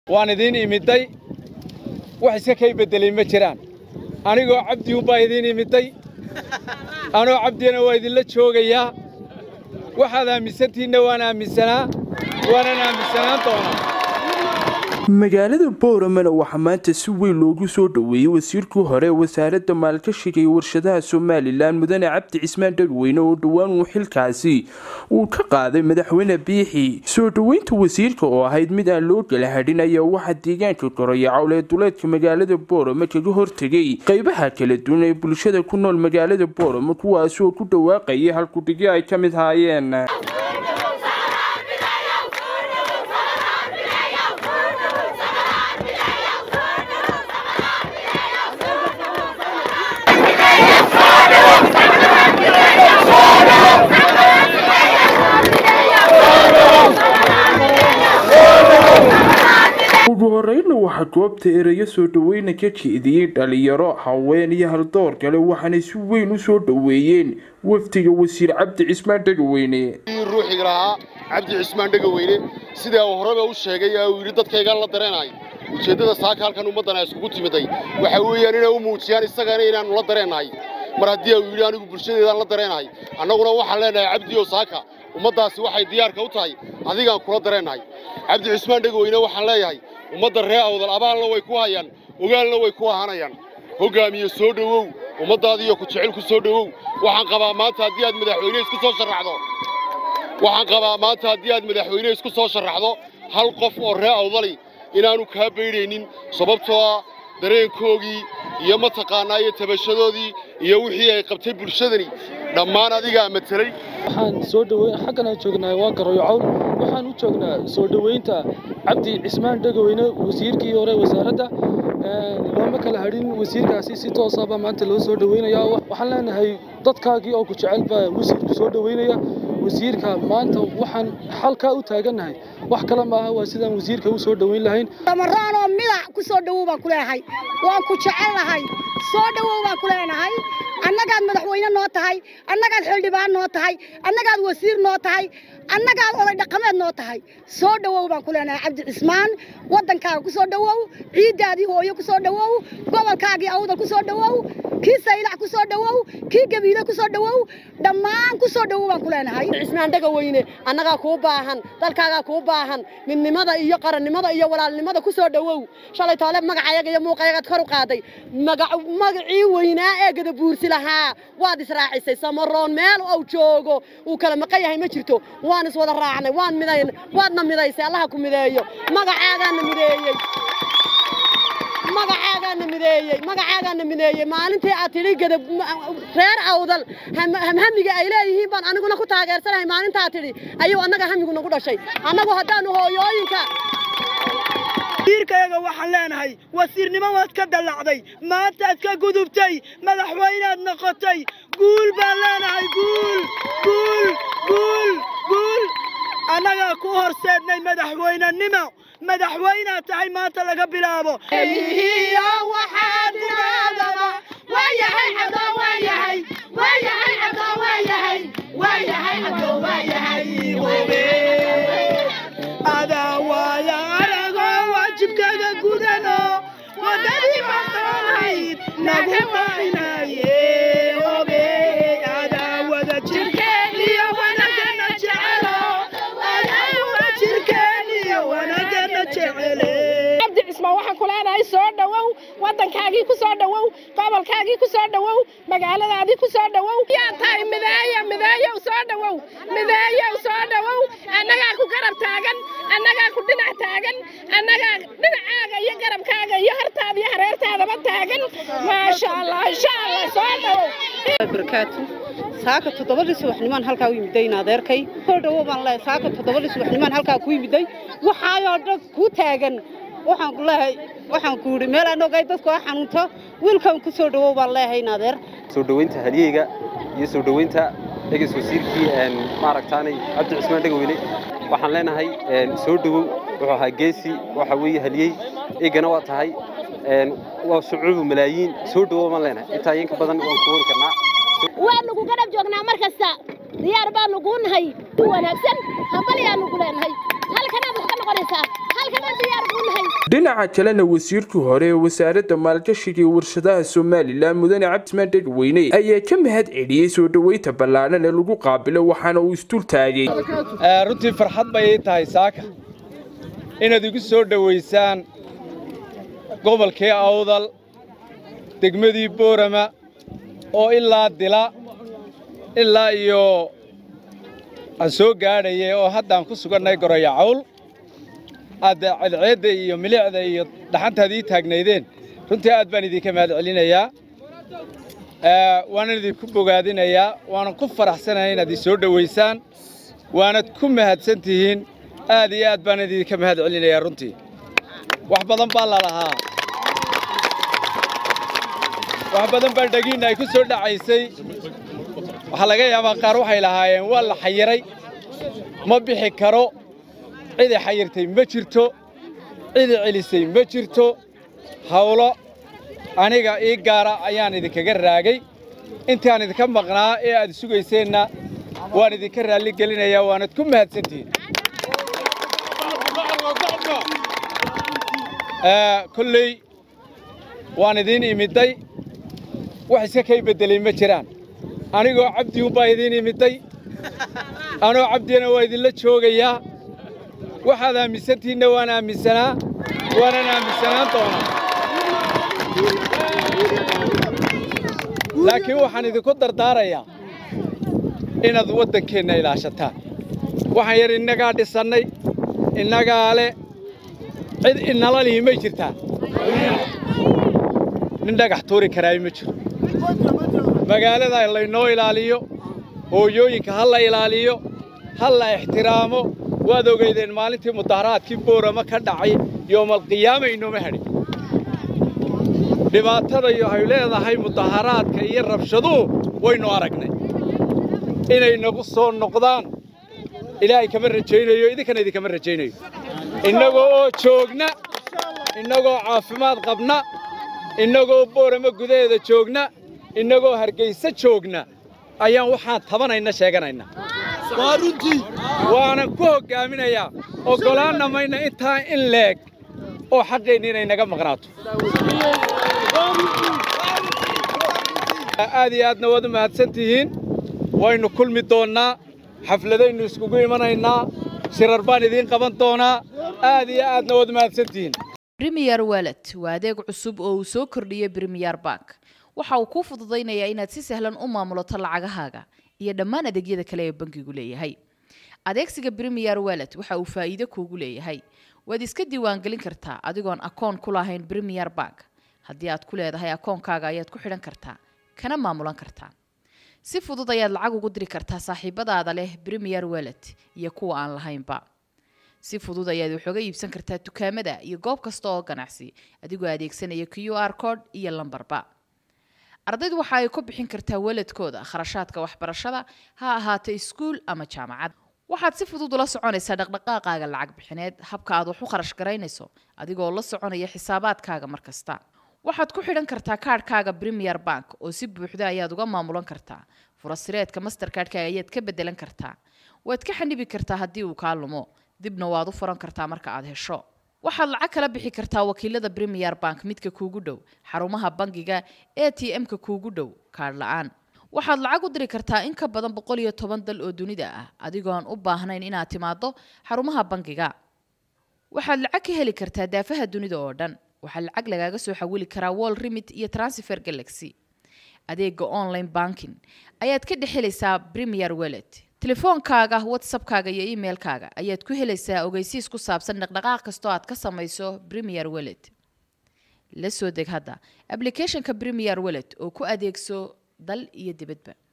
waan idiin imidday wax iska kay beddelay ma jiraan anigoo cabdi unbaa idiin imidday anoo cabdina waa idinla joogayaa waxaad aaminsantiinna waan aaminsanaa waanan aaminsanaan doonaa magaalada booramana waxaa maanta si weyn loogu soo dhoweeyey wasiirkii hore ee wasaaradda maalgashiga iyo warshadaha somalilan mudane cabdi cismaan dhagweyne oo dhowaan uu xilkaasi uu ka qaaday madaxweyne biixi soo dhoweynta wasiirka oo ahayd mid aan loo kala hadhin ayaa waxaa deegaanka koraya cawlee duleedka magaalada boorama kaga hortegay qeybaha kala duwan ee bulshada ku nool magaalada boorama kuwaasi oo ku dhawaaqayay halkudhigyo ay ka mid haayeen ugu horeyna waxaa goobta ereyo soo dhaweyna ka jeediyey dhalinyaro haween iyo haldoor kale waxaanay si weyn u soo dhoweeyeen wafdiga wasiir cabdi cismaan dhagaweyne ruuxiga lahaa cabdi cismaan dhegaweyne sidaa uu horeba u sheegay ee uu yidhi dadkaygaan la dareenay ujeeddada saaka halkan ummaddan ay iskugu timiday waxa weeyaan inay u muujiyaan isagana inaannu la dareennahay mar haddii uu yidhi anigu bulshadeedaan la dareennahay annaguna waxaan leenahay cabdiyo saaka ummaddaasi waxay diyaarka u tahay adigaan kula dareennahay cabdi cismaan dhegaweyne waxaan leeyahay ummadda ree awdal abaalna way ku hayaan ogaalna way ku ahanayaan hoggaamiye soo dhowow ummaddaadiiyo ku jecel ku soo dhowow waxaan qabaa maanta haddii aad madaxweyne isku soo sharraxdo waxaan qabaa maanta haddii aad madaxweyne isku soo sharraxdo hal qof oo ree awdali inaannu kaa baydhaynin sababtoo ah dareenkoogii iyo mataqaannaa iyo tabashadoodii iyo wixii ay qabtay bulshadani dhammaan adigaa matelay waxaan soo dhaweyn xaggan aan joognaa waa garoyo cawl waxaan u joognaa soo dhoweynta cabdi cismaan dhegaweyne wasiirkii hore wasaaradda looma kala hadhin wasiirkaasi si toosaba maanta loo soo dhoweynayaa waxaan leenahay dadkaagii oo ku jecel baa wasiirku soo dhoweynaya wasiirka maanta waxaan xalkaa u taagannahay wax kale maaha waa sidaan wasiirka u soo dhoweyn lahayn damaraanoo midac ku soo dhowow baan ku leeyahay waan ku jecellahay soo dhowow baan ku leenahay annagaad madaxweyne noo tahay annagaad xildhibaan noo tahay annagaad wasiir noo tahay annagaad oday dhaqameed noo tahay soo dhowow baan ku leenahay cabdi cismaan waddankaaga ku soo dhowow ciiddaadii hooyo ku soo dhowow gobolkaagii awdal ku soo dhowow kii saylac ku soo dhowow kii gabiile ku soo dhowow dhammaan ku soo dhowow baan ku leenahay cismaan dhegaweyne annagaa kuu baahan dalkaagaa kuu baahan midnimada iyo qarannimada iyo walaalnimada ku soo dhowow shalay toole magacayaga iyo muuqayagaad kor u qaaday magacii weynaa ee gadabuursi lahaa waad israacisay samaroon meel uu joogo uu kala maqan yahay ma jirto waan iswada raacnay waan midayn waadna midaysay allaha ku mideeyo magacaagaana mideeyey magacaagaana mideeyey magacaagaana mideeyey maalintii aad tidhi gadab reer awdal hamhamiga ay leeyihiin baan aniguna ku taageersanahay maalintaa tidhi ayuu annaga hamigu nagu dhashay annagu haddaannu hooyooyinka wasiirkayaga waxaan leenahay wasiirnimo waad ka dallacday maantaad ka gudubtay madaxweynaad noqotay guul baan leenahay guul guul guul guul annagaa ku horseednay madaxweynenimo madaxweynaad tahay maanta laga bilaabo adaa waaya aragoo waajibkaga gudano wadadii maqanayd nagu maynaye obe adaa wada jirkeen iyo wanagana jecelo adaa wada jirkeen iyo wanagana jecele cabdi cismaan waxaan ku leenahay soo dhowow waddankaagii ku soo dhowow gobolkaagii ku soo dhowow magaaladaadii ku soo dhowow yaa tahay mideeyo mideeyow soo dhowow mideeyow soo dhowow annagaa ku garab taagan annagaa ku dhinac taagan annagaa dhinacaaga iyo garabkaaga iyo hartaada iyo hareertaadaba taagan maasha allah insha allah soo dhowow barakaatu saaka toddobadii subaxnimaan halkaa u yimidayn adeerkay soo dhowow baan leehay saaka toddobadii subaxnimaan halkaa ku yimiday waxaayoo dhan ku taagan waxaan ku leehay waxaan ku yidhi meel aan ogay dadku a xanuunto wiilkan ku soo dhowow baan leehay adeer soo dhoweynta halyeyga iyo soo dhoweynta eges wasiirkii maaragtaanay cabdi cismaan dhegaweyne waxaan leenahay soo dhowow wuxuu ahaa geesi waxa weeye halyey eegana waa tahay waa shucuubu malaayiin soo dhowow baan leenahay intaa inka badan waan ku wari karnaa waanu ku garab joognaa mar kasta diyaar baanu kuu nahay si wanaagsan hambaliyaanu ku leenahay halkanaad wax ka noqonaysaa annagana diyaar buu nahay dhinaca kalena wasiirkii hore ee wasaaradda maalgashiga iyo warshadaha somalilan mudane cabdimaan dhegweyne ayaa ka mahad celiyey soo dhoweynta ballaadhan ee lagu qaabilo waxaana uu isdul taagay runtii farxad bay ii tahay saaka inaad igu soo dhowaysaan gobolkii awdal degmadii boorama oo ilaa dila ilaa iyo aan soo gaadhayay oo haddaan ku sugannay goroya cawl aad cadceedda iyo milicda iyo dhaxantaad ii taagnaydeen runtii aad baan idinka mahad celinayaa waanan idinku bogaadinayaa waanan ku faraxsanahay inaad ii soo dhowaysaan waanad ku mahadsan tihiin aad iyo aad baan idinka mahad celinayaa runtii wax badan baa la lahaa wax badan baa dhagiinna ay ku soo dhacaysay waxaa laga yaabaa qaar waxay lahaayeen waa la xayiray ma bixi karo cidi xayirtay ma jirto cidi celisay ma jirto hawlo aniga ii gaara ayaan idinkaga raagay intaan idinka maqnaa ee aad sugayseenna waan idinka raalli gelinayaa waanad ku mahadsantihiin kolley waan idiin imidday wax iska kay beddelay ma jiraan anigoo cabdi unbaa idiin imidday anoo cabdina waa idinla joogayaa waxaad aaminsantihiinna waan aaminsanaa waanan aaminsanaan doonaa laakiin waxaan idinku dardaarayaa inaad waddankeenna ilaashataan waxaan yar innagaa dhisannay innagaa le cid inala lihi may jirtaa nin dhagax tuuri karaay ma jiro magaalada laynoo ilaaliyo hooyooyinka ha la ilaaliyo ha la ixtiraamo waad ogeydeen maalintii mudaharaadkii boorama ka dhacay yoomalqiyaama inooma hadhin dhibaatada ay leedahay mudaharaadka iyo rabshaduhu waynu aragnay inay nagu soo noqdaan ilaahay kama rajaynayo idinkana idinkama rajaynayo innagoo oo joogna innagoo caafimaad qabna innagoo boorama gudaheeda joogna innagoo hargaysa joogna ayaan waxaan tabanayna sheeganayna waanan ku hoggaaminayaa oggolaanna mayna intaa in leeg oo xaqeenni inay naga maqnaato aad iyo aadna waad u mahadsan tihiin waynu kulmi doonnaa xafladaynu iskugu imanaynaa shirar baan idiin qaban doonaa aad iyo aadna waad u mahadsan tihiin Premier Wallet waa adeeg cusub oo uu soo kordhiyey Premier Bank. Waxa uu kuu fududaynayaa inaad si sahlan u maamulato lacagahaaga iyo dhammaan adeegyada kale ee bankigu leeyahay. Adeegsiga Premier Wallet waxa uu faa'iido kuugu leeyahay. Waad iska diiwaangelin kartaa adigoon akoon ku lahayn Premier Bank. Haddii aad ku leedahay akoonkaaga ayaad ku xidhan kartaa, kana maamulan kartaa. Si fudud ayaad lacag ugu diri kartaa saaxiibadaada leh Premier Wallet iyo kuwa aan lahaynba. si fudud ayaad wax uga iibsan kartaa dukaamada iyo goob kasta oo ganacsi adigoo adeegsanaya q r code iyo lambarba ardaydu waxa ay ku bixin kartaa waladkooda kharashaadka waxbarashada ha ahaato iskuul ama jaamacad waxaad si fudud ula soconaysaa dhaqdhaqaaqaaga lacag bixineed habka aad wax u kharash garaynayso adigoo la soconaya xisaabaadkaaga mar kasta waxaad ku xidhan kartaa kaadhkaaga premier bank oo si buuxda ayaad uga maamulan kartaa furasireedka masterkaadhkaaga ayaad ka bedelan kartaa waad ka xanibi kartaa haddii uu kaa lumo dibna waad u furan kartaa marka aad hesho waxaad lacag kala bixi kartaa wakiilada premier bank midka kuugu dhow xarumaha bangiga a t m-ka kuugu dhow kaadh la-aan waxaad lacag u diri kartaa in ka badan boqol iyo toban dal oo dunida ah adigoo aan u baahnayn inaad timaado xarumaha bangiga waxaad lacag ka heli kartaa daafaha dunida oo dhan waxaa lacag lagaaga soo xawili karaa wall remit iyo transfer galaxy adeega online banking ayaad ka dhex helaysaa premier wallet telefoonkaaga whatsappkaaga iyo emailkaaga ayaad ku helaysaa ogeysiis ku saabsan dhaqdhaqaaq kastoo aad ka samayso premier wallet la soo deg hadda applicationka premier wallet oo ku adeegso dal iyo dibadba